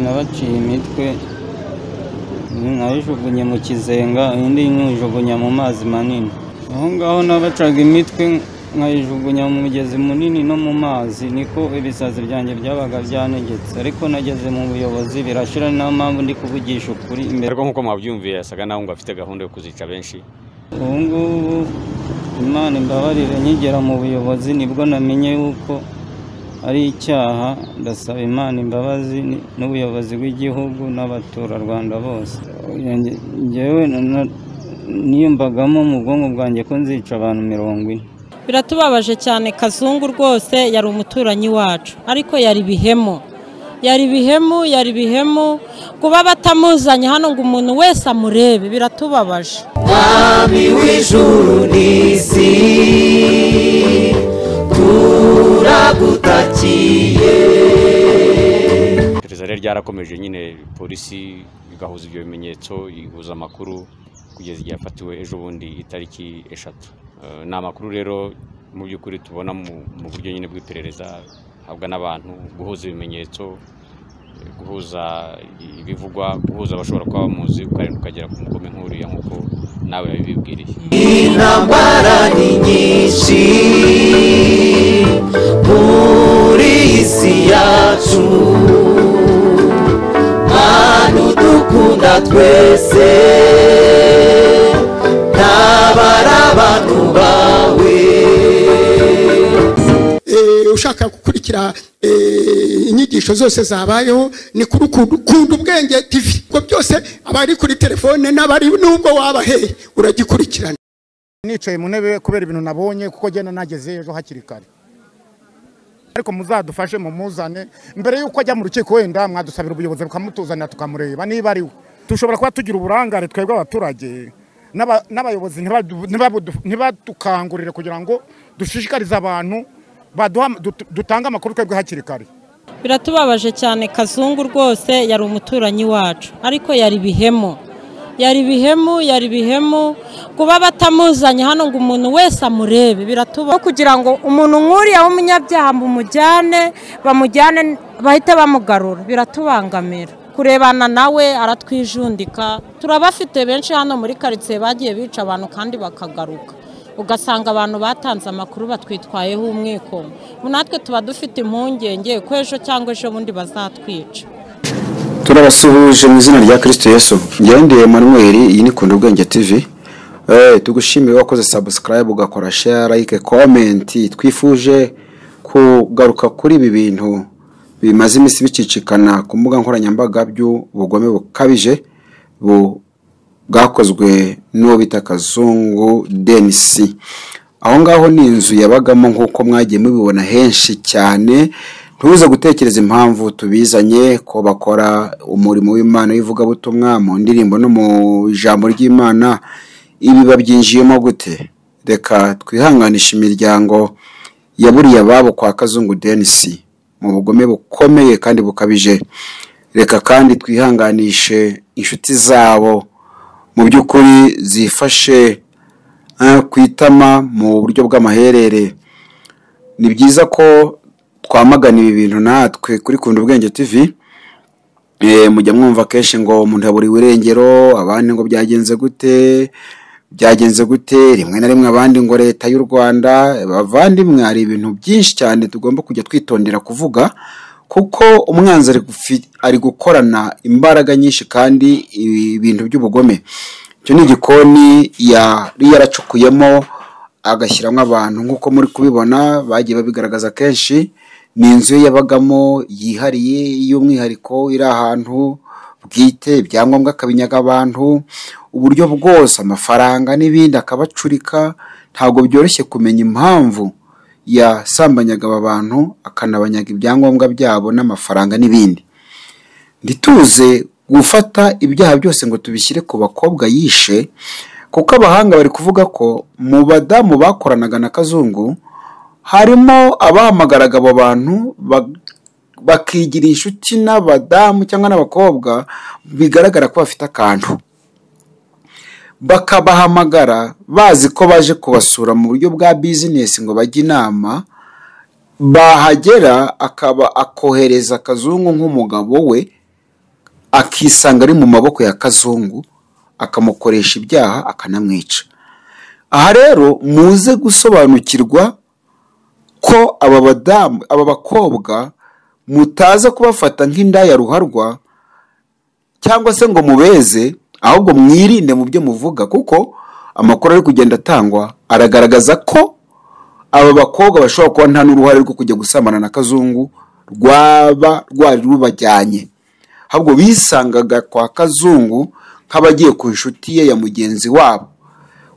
nabaciye imitwe nayijugunye mu kizenga indi nyijugunya mu mazi manini aho ngaho nabacaga imitwe nkayijugunya mu mugezi munini no mu mazi niko ibisazi byanjye byabaga byanegetse ariko nageze mu buyobozi birashira ni nayo mpamvu ndi kuvugisha ukuri imbere ariko nk'uko mwabyumviye yasaga naho ngo afite gahunda yo kuzica benshi ubu ngubu imana imbabarire nkigera mu buyobozi nibwo namenye yuko ari icyaha ndasaba imana imbabazi ni- n'ubuyobozi bw'igihugu n'abaturarwanda bose Nge- ngewe na- na- niyumvagamo mu bwonko bwanjye ko nzica abantu mirongo ine biratubabaje cyane kazungu rwose yari umuturanyi wacu ariko yari bihemu yari bihemu yari bihemu kuba batamuzanye hano ngo umuntu wese amurebe biratubabaje Mwami w'ijuru n'isi turagutakiye iperereza rero ryarakomeje nyine polisi igahuza ibyo bimenyetso ihuza amakuru kugeza igihe yafatiwe ejo bundi itariki eshatu Eh, ni amakuru rero mu by'ukuri tubona mu mu buryo nyine bw'iperereza habwa n'abantu guhuza ibimenyetso eh, guhuza ibivugwa guhuza abashobora kuba bamuzi ukarinda ukagera ku mugome nk'uriya nk'uko nawe yabibwiriye intambara ni nyinshi muri iyi si yacu mwana udukunda twese ntabara abantu bawe eh, ushaka gukurikira eh, inyigisho zose zabayeho ni kuri ukuntu- kunda ubwenge tv ubwo byose abari kuri telefone n'abari nubwo wabaheye uragikurikirana nicaye mu ntebe kubera ibintu nabonye kuko agenda nageze ejo hakiri kare ariko muzadufashe mumuzane mbere y'uko ajya mu rukiko wenda mwadusabira ubuyobozi bukamutuzanira tukamureba niba ari we dushobora kuba tugira uburangare twebwe abaturage n'aba- n'abayobozi ntibabu- ntibabu- ntibatukangurire kugira ngo dushishikarize abantu baduha- dut- dutange amakuru twebwe hakiri kare biratubabaje cyane kazungu rwose yari umuturanyi wacu ariko yari bihemu yari bihemu yari bihemu kuba batamuzanye hano ngo umuntu wese amurebe biratubaho kugira ngo umuntu nk'uriya w'umunyabyaha bamujyane bamujyane bahite bamugarura biratubangamira kurebana nawe aratwijundika turabafite benshi hano muri karitsiye bagiye bica abantu kandi bakagaruka ugasanga abantu batanze amakuru batwitwayeho umwikomo ubu natwe tuba dufite impungenge ko ejo cyangwa ejo bundi bazatwica turabasuhuje mu izina rya kirisito yesu ngendeye manuel iyi ni kunda ubwenge tv Eh, tugushimire wakoze sabusikarayibu ugakora share like komenti twifuje kugaruka kuri ibi bintu bimaze iminsi bicicikana ku mbuga nkoranyambaga by'ubugome bukabije bu- bwakozwe n'uwo bita kazungu denisi aho ngaho ni inzu yabagamo nk'uko mwagiye mubibona henshi cyane ntuze gutekereza impamvu tubizanye ko bakora umurimo w'imana w'ivugabutumwa mu ndirimbo no mu ijambo ry'imana ibi babyinjiyemo gute reka twihanganishe imiryango yaburiye ababo kwa kazungu denisi mu bugome bukomeye kandi bukabije reka kandi twihanganishe inshuti zabo mu by'ukuri zifashe eh, ku itama mu buryo bw'amaherere ni byiza ko twamagana ibi bintu natwe kuri kunda ubwenge tv Eh, mujya mwumva kenshi ngo umuntu yaburiwe irengero abandi ngo byagenze gute byagenze gute rimwe na rimwe abandi ngo leta y'u rwanda bavandimwe hari ibintu byinshi cyane tugomba kujya twitondera kuvuga kuko umwanzi ari gufi- ari gukorana imbaraga nyinshi kandi ibintu by'ubugome icyo ni igikoni yari yaracukuyemo agashyiramo abantu nk'uko muri kubibona bagiye babigaragaza kenshi ni inzu ye yabagamo yihariye y'umwihariko iri ahantu bwite ibyangombwa akabinyaga abantu uburyo bwose amafaranga n'ibindi akabacurika ntabwo byoroshye kumenya impamvu yasambanyaga aba bantu akanabanyaga ibyangombwa byabo n'amafaranga n'ibindi ntituze gufata ibyaha byose ngo tubishyire ku bakobwa yishe kuko abahanga bari kuvuga ko mu badamu bakoranaga na kazungu harimo abahamagaraga abo bantu ba- bakigira inshuti n'abadamu cyangwa n'abakobwa bigaragara ko bafite akantu bakabahamagara bazi ko baje kubasura mu buryo bwa bizinesi ngo bajye inama bahagera akaba akohereza kazungu nk'umugabo we akisanga ari mu maboko ya kazungu akamukoresha ibyaha akanamwica aha rero muze gusobanukirwa ko aba badamu aba bakobwa mutaza kubafata nk'indaya ruharwa cyangwa se ngo mubeze ahubwo mwirinde mu byo muvuga kuko amakuru ari kugenda atangwa aragaragaza ko aba bakobwa bashobora kuba nta n'uruhare rwo kujya gusamana na kazungu rwaba rwari rubajyanye ahubwo bisangaga kwa kazungu nk'abagiye ku nshuti ye ya mugenzi wabo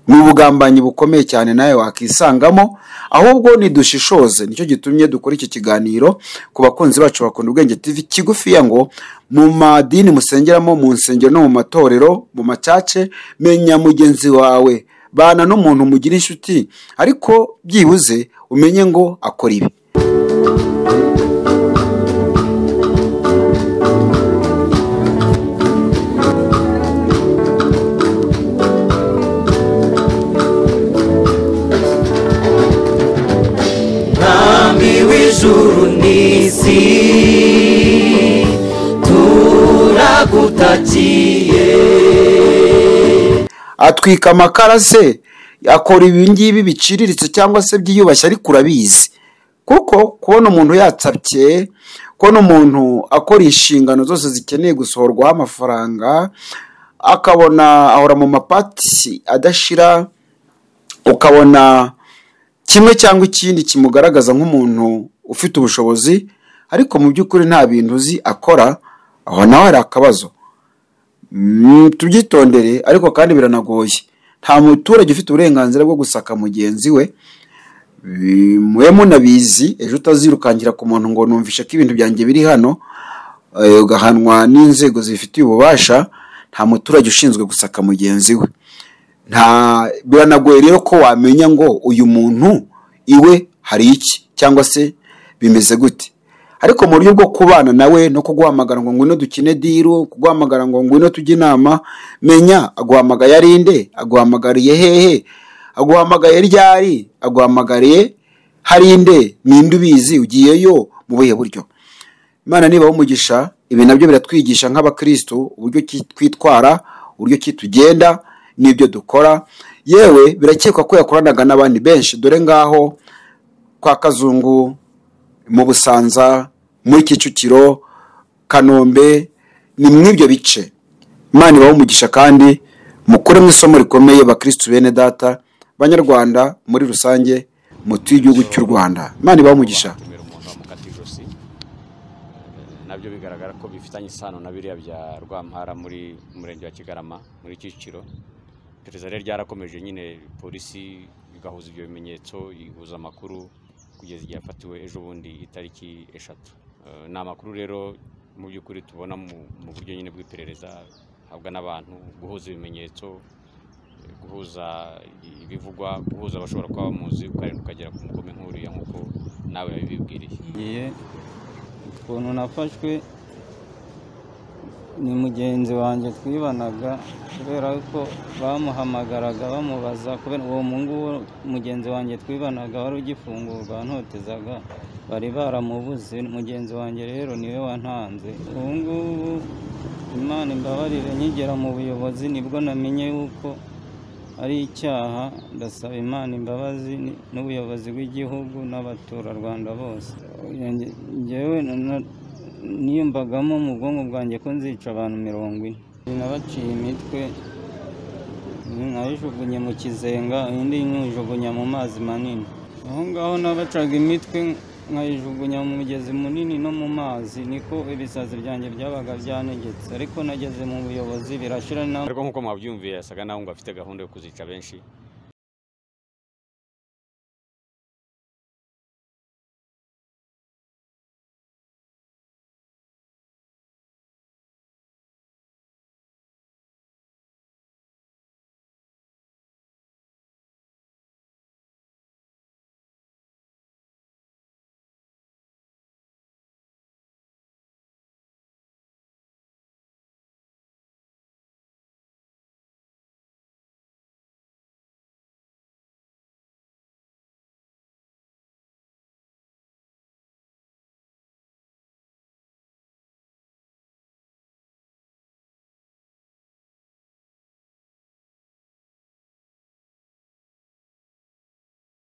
ni ubugambanyi bukomeye cyane nawe wakisangamo ahubwo nidushishoze nicyo gitumye dukora iki kiganiro ku bakunzi bacu bakunda ubwenge TV kigufiya ngo mu madini musengeramo mu nsengero no mu matorero mu macace menya mugenzi wawe bana n'umuntu mugira inshuti ariko byibuze umenye ngo akora ibi mwami w'ijuru n'isi turagutakiye atwika amakara se akora ibi ngibi biciriritse cyangwa se byiyubashye ariko urabizi kuko kubona umuntu yatsabye kubona umuntu akora inshingano zose zikeneye gusohorwaho amafaranga akabona ahora mu mapati adashira ukabona kimwe cyangwa ikindi kimugaragaza nk'umuntu ufite ubushobozi ariko mu by'ukuri nta bintu uzi akora aho nawe hari akabazo Mm, tubyitondere ariko kandi biranagoye nta muturage ufite uburenganzira bwo gusaka mugenzi we Bi- mube munabizi ejo utazirukangira ku muntu ngo numvishe ko ibintu byanjye biri hano eh, ugahanwa n'inzego zibifitiye ububasha nta muturage ushinzwe gusaka mugenzi we nta biranagoye rero ko wamenya ngo uyu muntu iwe hari iki cyangwa se bimeze gute ariko mu buryo bwo kubana nawe no kuguhamagara ngo ngwino dukine diru kuguhamagara ngo ngwino tujye inama menya aguhamagaye ari nde aguhamagariye hehe aguhamagaye ryari aguhamagariye hari nde ninde ubizi ugiyeyo mu buhe buryo imana niba umugisha ibi nabyo biratwigisha nk'abakristo uburyo ki- twitwara uburyo ki tugenda n'ibyo dukora yewe birakekwa ko yakoranaga n'abandi benshi dore ngaho kwa kazungu mu busanza muri kicukiro kanombe ni mw'ibyo bice imana ibaha umugisha kandi mukure mu isomo rikomeye bakristu bene data banyarwanda muri rusange mutuye igihugu cy'u rwanda imana ibaha umugisha batumira umuntu bamukata ijosi nabyo bigaragara ko bifitanye isano na biriya bya rwampara muri murenge wa kigarama muri kicukiro iperereza rero ryarakomeje nyine polisi igahuza ibyo bimenyetso igahuza amakuru kugeza igihe yafatiwe ejo bundi itariki eshatu Eh, ni amakuru rero mu by'ukuri tubona mu mu buryo nyine bw'iperereza habwa n'abantu guhuza ibimenyetso eh, guhuza ibivugwa guhuza bashobora kuba bamuzi ukarindwa ukagera ku mugome nk'uriya nk'uko nawe yabibwiriye ngiye ukuntu nafashwe ni mugenzi wanjye twibanaga kubera ko bamuhamagaraga bamubaza kubera uwo nguwo mugenzi wanjye twibanaga wari ugifungurwa ntotezaga bari baramubuze mugenzi wanjye rero niwe wantanze ubu ngubu imana imbabarire nkigera mu buyobozi nibwo namenye yuko ari icyaha ndasaba imana imbabazi ni- n'ubuyobozi bw'igihugu n'abaturarwanda bose Nge- ngewe na- na- niyumvagamo mu bwonko bwanjye ko nzica abantu mirongo ine nabaciye imitwe nayijugunye mu kizenga indi nyijugunya mu mazi manini aho ngaho nabacaga imitwe nkayijugunya mu mugezi munini no mu mazi niko ibisazi byanjye byabaga byanegetse ariko nageze mu buyobozi birashira na ariko nk'uko mwabyumviye yasaga naho ngo afite gahunda yo kuzica benshi